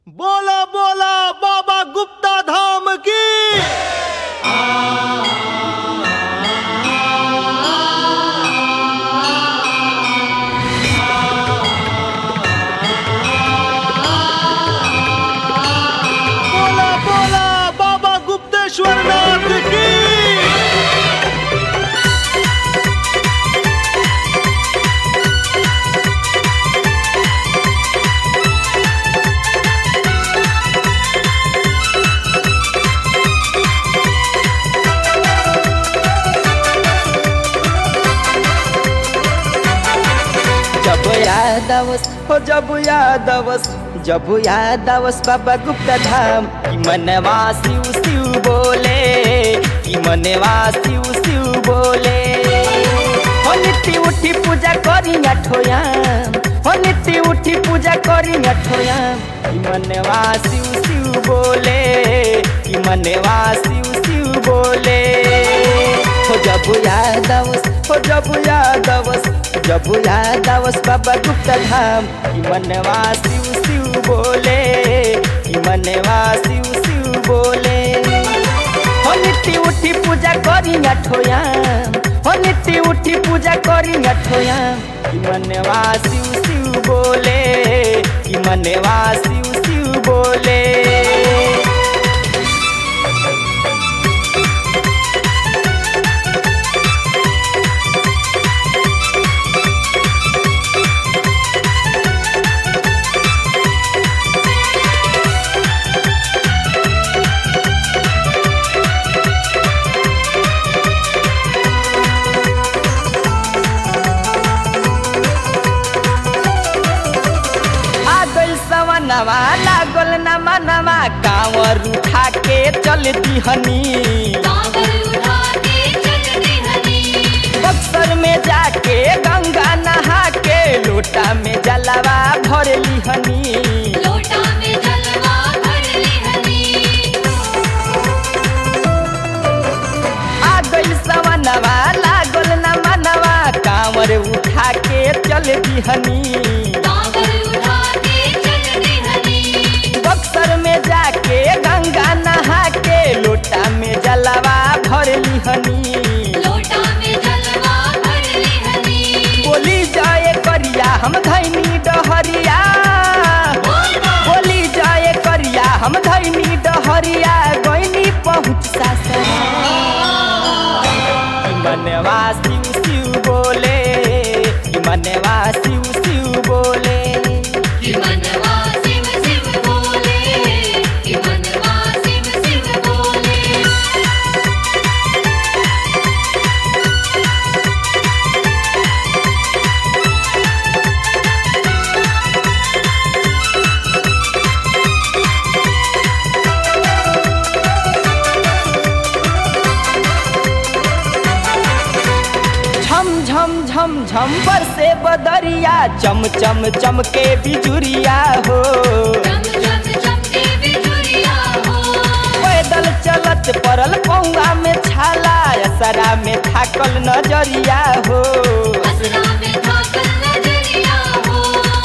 बोला बोला बाबा गुप्ता धाम की बोला बोला बाबा गुप्तेश्वर नाथ की जब याद आवस हो जब याद आवस जब याद आवस बाबा गुप्ता धाम कि मनवा शिव शिव बोले कि मनवा शिव शिव बोले हो नित्य उठी पूजा करी ठोयाम हो नित्य उठी पूजा करी ठोयाम कि मनवा शिव शिव बोले कि मनवा शिव शिव बोले हो जब याद आवस हो जब याद आवस जब याद आवस बाबा गुप्ता धाम कि मनवा शिव शिव बोले कि मनवा शिव शिव बोले हो नित्य उठी पूजा करी ठोयाम हो नित्य उठी पूजा करी ठोयाम कि मनवा शिव शिव बोले कि मनवा शिव शिव बोले आ गइल सवनवा लागल न मनवा कांवर उठा के चल दिहनी कांवर उठा के चल दिहनी बक्सर में जाके गंगा नहा के लोटा में जलवा भर लिहनी लोटा में जलवा भर लिहनी आ गइल सवनवा लागल न मनवा कांवर उठा के चल दिहनी कांवर उठा के चल दिहनी बक्सर में जाके गंगा नहा के लोटा में जलवा भर लिहनी लोटा में जलवा भर लिहनी बोली जाए करिया हम धैनी डहरिया बोली जाए करिया हम धैनी डहरिया गईनी पहुँच सासरा कि मनवा शिव शिव बोले कि मनवा शिव शिव बोले कि मनवा शिव शिव बोले कि मनवा शिव शिव बोले झम झम झम झम पर से बदरिया चम चम चमके बिजुरिया हो चम चम चमके बिजुरिया हो पैदल चलत पड़ल पौआ में छाला असरा में थाकल नजरिया हो असरा में थाकल नजरिया हो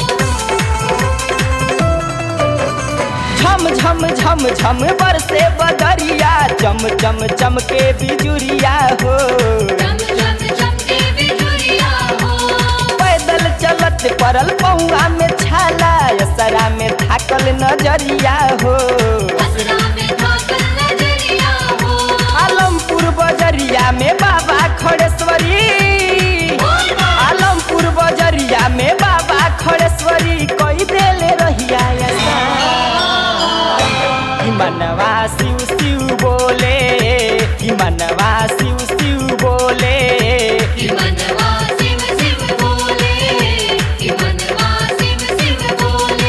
झम झम झम झम बरसे बदरिया चम चम चमके बिजुरिया हो चम चम चमके बिजुरिया हो पैदल चलत पड़ल पौआ में छाला असरा में थाकल नजरिया हो असरा में थाकल नजरिया हो आलमपुर बजरिया में बाबा खड़ेश्वरी आलमपुर बजरिया में बाबा खड़ेश्वरी कोई देले रहिया ऐसा कि मनवा शिव शिव बोले कि मनवा शिव शिव बोले कि मनवा शिव शिव बोले कि मनवा शिव शिव बोले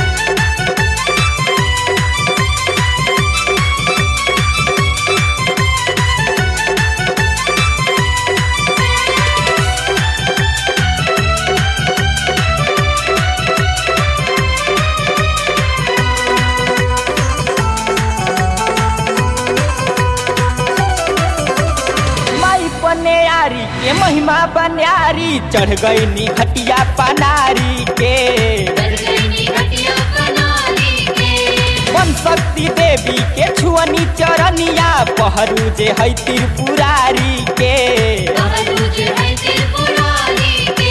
कि बन्यारी चढ़ गई नी घटिया पनारी के गरगैनी घटिया बनाली के मन शक्ति देवी के छुअनी चरनिया पहरू जे है त्रिपुरारी के बहरूज है त्रिपुरारी के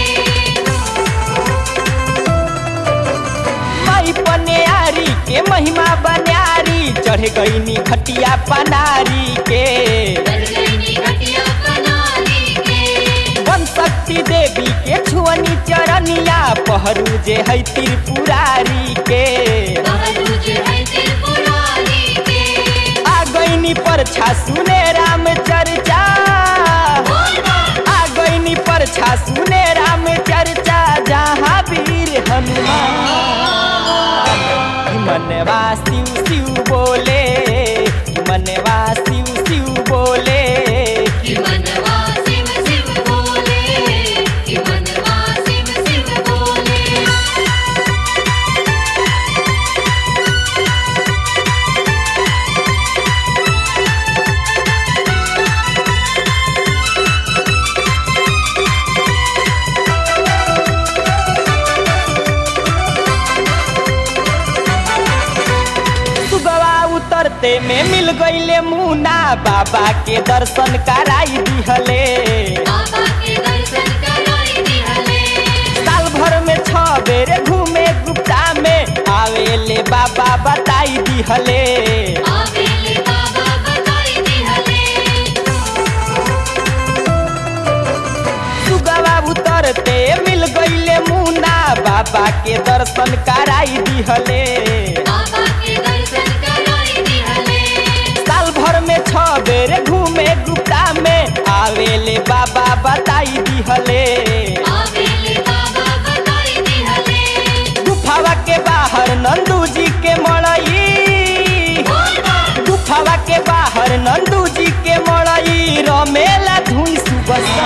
माई पनियारी के महिमा बन्यारी चढ़ गई नी घटिया पनारी के गरगैनी घटिया बनाली के वन शक्ति देवी के छुअनी चरनिया पहरू जे है त्रिपुरारी के बहरूज है त्रिपुरारी के आ गईनी परछा सुने राम चर्चा आ गईनी परछा सुने राम चर्चा जहाँ वीर हनुमान मनवा शिव शिव बोले मनवा शिव शिव बोले कि मनवा शिव शिव बोले कि मनवा शिव शिव बोले सुगवा उतरते में मिल गईले मुना बाबा के दर्शन कराई दिहले बाबा के दर्शन कराई दिहले साल भर में छ बेर घूमे गुप्ता में आवेले बाबा बताई दिहले आवेले बाबा बताई दिहले सुगवा उतरते मिल गईले मुना बाबा के दर्शन कराई दिहले बाबा के दर्शन कराई दिहले साल भर में छ बेर घूमे गुप्ता में आवेले बाबा बताई दिहले आवेले बाबा बताई दिहले गुफावा के बाहर नंदू जी के मड़ई गुफावा के बाहर नंदू जी के मड़ई रमेला धुई सुबसा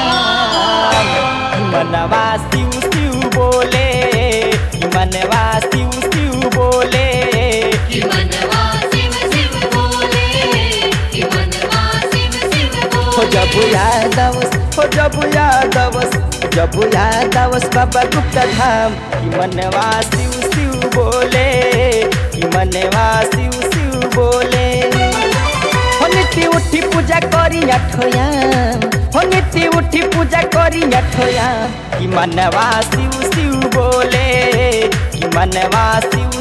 मनवा शिव शिव बोले मनवा शिव शिव बोले कि मनवा शिव शिव बोले कि मनवा शिव शिव हो बोले जब यादवस हो जब यादवस जब यादवस बाबा गुप्ता धाम कि मनवा शिव शिव बोले कि मनवा शिव शिव बोले हो नित्य उठी पूजा करी अठोयाम हो नित्य उठी पूजा करी अठोयाम कि मनवा शिव शिव बोले कि मनवा शिव